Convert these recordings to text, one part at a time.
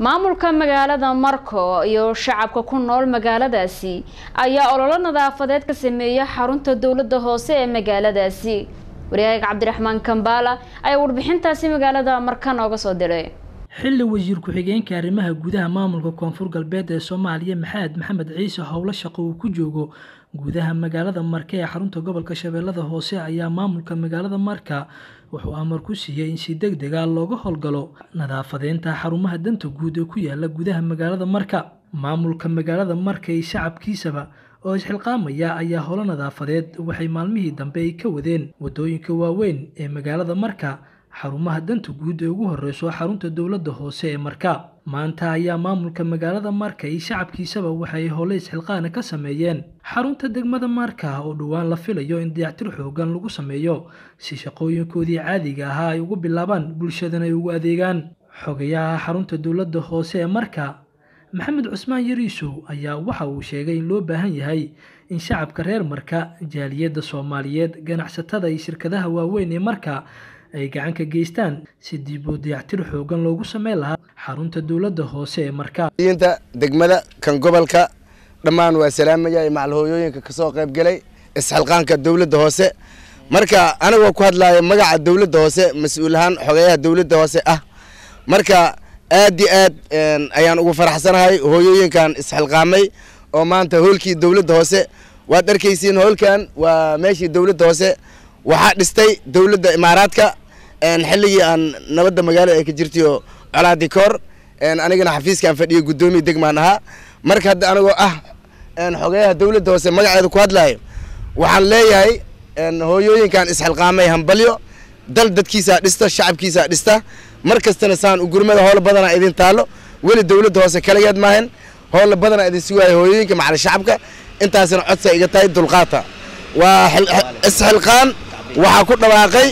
maamulka magaalada marko iyo shacabka ku nool magaaladaasi ayaa ololo nadaafadeed ka sameeya xarunta dowladda hoose ee magaaladaasi waryahaga cabdiraxmaan kambaala ayaa warbixintaasi magaalada marka nooga soo diray xilli wasiir ku-xigeenka arrimaha gudaha maamulka koonfur galbeed ee soomaaliya maxamed maxamed ciise howlo shaqo uu ku joogo gudaha magaalada marka ee xarunta gobolka shabeellada hoose ayaa maamulka magaalada marka wuxuu amar ku siiyey in si deg deg ah looga howlgalo nadaafadeynta xarumaha danta guud ee ku yaala gudaha magaalada marka maamulka magaalada marka iyo shacabkiisaba oo isxilqaamaya ayaa holo nadaafadeed waxay maalmihii dambe ay ka wadeen waddooyinka waaweyn ee magaalada marka xarumaha danta guud ee ugu horeyso xarunta dowladda hoose ee marka maanta ayaa maamulka magaalada marka iyo shacabkiisaba waxay hole isxilqaana ka sameeyeen xarunta degmada marka oo dhowaan la filayo in dayactir xoogan lagu sameeyo si shaqooyinkoodii caadiga ahaa ay ugu bilaabaan bulshadana ay ugu adeegaan xogayaha xarunta dowladda hoose ee marka maxamed cusmaan yariisow ayaa waxa uu sheegay in loo baahan yahay in shacabka reer marka jaaliyadda soomaaliyeed ganacsatada iyo shirkadaha waaweyn ee marka ay gacan ka geystaan si dib u dayactir xoogan loogu sameyn lahaa xarunta dowladda hoose ee marka inta degmada kan gobolka dhammaan waa salaamaya macal hooyooyinka kasoo qayb galay isxilqaanka dowladda hoose marka anigoo ku hadlaya magaca dowladda hoose mas-uul ahaan xogeyaha dowladda hoose ah marka aad iyo aad ayaan ugu faraxsanahay hooyooyinkan isxilqaamay oo maanta hoolkii dowladda hoose waad arkaysiin hoolkan waa meeshii dowladda hoose waxaa dhistay dowladda imaaraadka xilligii aan nabadda magaalada ay ka jirtay oo colaadi koor anigana xafiiskaan fadhiyo guddoomiya degmaan ahaa marka hadda anigoo ah xogeyaha dowladda hoose magaceeda ku hadlaayo waxaan leeyahay hooyooyinkan isxilqaamay hambalyo dal dadkiisaa dhista shacabkiisaa dhista mar kastana saan ugurmada howlo badanaa idin taalo weli dowladda hoose kaligeed maahan howlo badanaa idin sugaayo hooyooyinka macali shacabka intaasina codsa iga tahay dulqaata waa isxilqaan waxaa ku dhawaaqay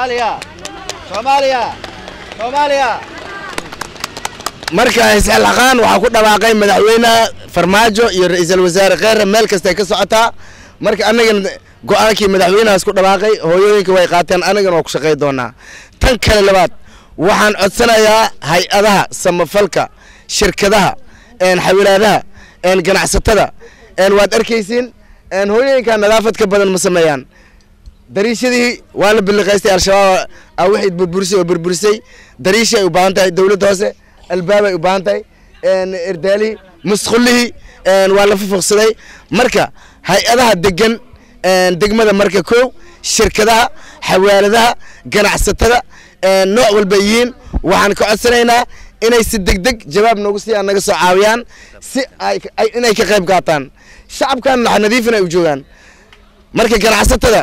marka isxilqaan waxaa ku dhawaaqay madaxweynaha farmaajo iyo ra-iisul wasaare kheyre meel kastay ka socotaa marka annagana go-aankii madaxweynahaas ku dhawaaqay hooyooyinka way qaateen annagana waa ku shaqay doonaa tan kale labaad waxaan codsanayaa hay-adaha samafalka shirkadaha xawilaadaha ganacsatada waad arkaysiin hooyooyinka nadaafad ka badan ma sameeyaan dariishadii waa la biliqaystay al-shabaab a waxay burburisay oo burburisay dariishay u baahan tahay dowladda hoose albaabay u baahan tahay erdaalihii musqullihii waa la fufuqsaday marka hay-adaha degan degmada marka kow shirkadaha xawaaladaha ganacsatada nooc walba yihiin waxaan ka codsanaynaa inay si deg deg jawaab noogu siiyaan naga soo caawiyaan si inay ka qayb qaataan shacabkan nax nadiifin ay u joogaan marka ganacsatada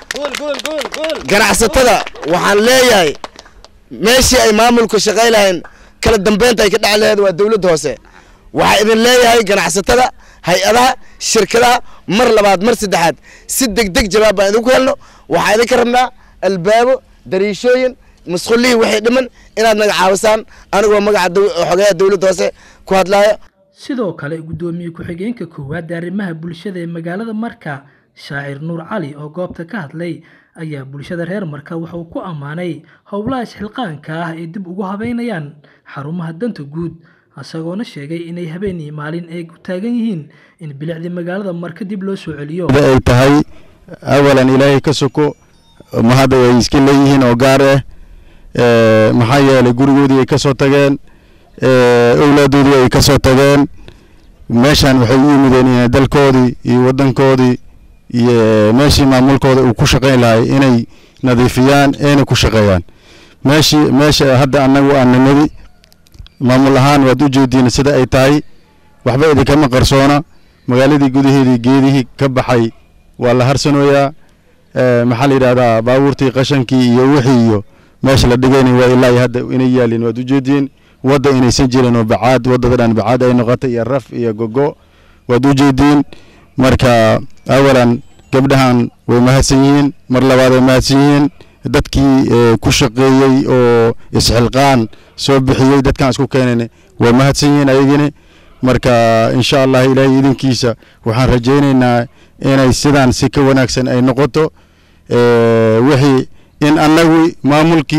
ganacsatada waxaan leeyahay meeshii ay maamulku shaqay lahayn kala dambeynta ay ka dheci laheed waa dowladda hoose waxaa idin leeyahay ganacsatada hay-adaha shirkadaha mar labaad mar saddexaad si deg deg jawaab baan idinku helno waxaa idinka rabnaa albaabo dariishooyin musqullihii waxay dhiman inaad naga caawisaan anigoo magaca xogeyaha dowladda hoose ku hadlaayo sidoo kale guddoomiye ku-xigeenka koowaad arrimaha bulshada ee magaalada marka shaacir nuur cali oo goobta ka hadlay ayaa bulshada reer marka wuxuu ku ammaanay howlaha isxilqaanka ah ee dib ugu habeynayaan xarumaha danta guud isagoona sheegay inay habeen iyo maalin ay u taagan yihiin in bilicdii magaalada marka dib loo soo celiyo ay tahay awalan ilaahay ka soko mahadda ay iska leeyihiin oo gaar ah maxaa yeelay gurigoodii ay ka soo tageen owlaadoodii ay ka soo tageen meeshan waxay u yimideen inay dalkoodii iyo waddankoodii iyo meeshii maamulkooda uu ku shaqayn lahay inay nadiifiyaan ayna ku shaqeeyaan meeshii meesha hadda annagu aan nimadi maamul ahaan waad u jeediin sida ay tahay waxba idinkama qarsoona magaaladii gudaheedii geedihii ka baxay waa la harsanooyaa maxaa la yidhahdaa baabuurtii qashankii iyo wixii iyo meesha la dhigayna waa ilaa iyo hadda inay yaalin waad u jeediin wadda inaysan jirin oo bacaad waddada dhan bacaad ay noqotay iyo raf iyo gogo waad u jeediin marka awalan gabdhahan way mahadsan yihiin mar labaad way mahadsan yihiin dadkii ku shaqeeyey oo isxilqaan soo bixiyey dadkaan isku keenan way mahadsan yihiin ayagini marka insha allah ilaahay idinkiisa waxaan rajaynaynaa inay sidaan si ka wanaagsan ay noqoto wixii in annagu maamulkii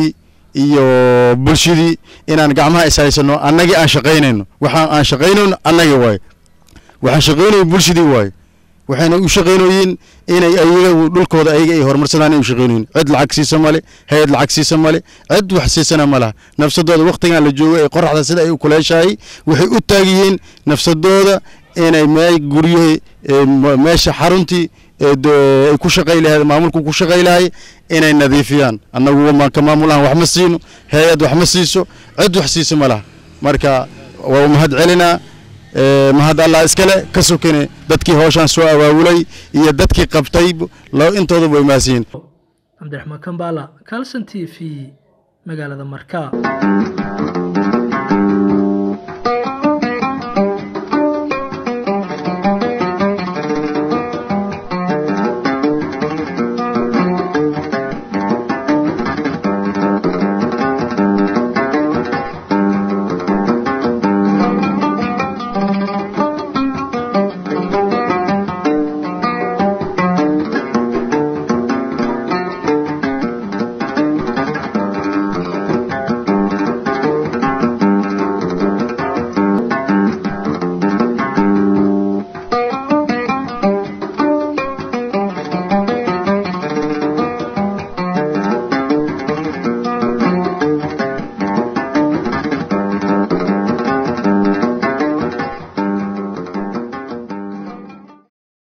iyo bulshadii inaan gacmaha is haysano annagii aan shaqaynayno waxaan aan shaqaynayno annagii waaye waxaan shaqaynayo bulshadii waaye waxayna u shaqaynoyiin inay ayaga dhulkooda ayaga ay horumarsadaan ay u shaqaynoyiin cid lacag siisa male hay-ad lacag siisa male cid wax siisana ma laha nafsadooda wakhtigan la joogo ee qoraxda sida ay u kuleeshahay waxay u taagyihiin nafsadooda inay mee guryahii meesha xaruntii ay ku shaqay lahayd maamulku ku shaqay lahay inay nadiifiyaan annagu ka maamul ahan wax ma siino hay-ad wax ma siiso cid wax siisa ma laha marka waa mahad celinaa mahad allah iskale ka sokane dadkii howshaan soo abaabulay iyo dadkii qabtay intooda way maasiyiin cabdiraxmaan kambaala calson t v magaalada markaa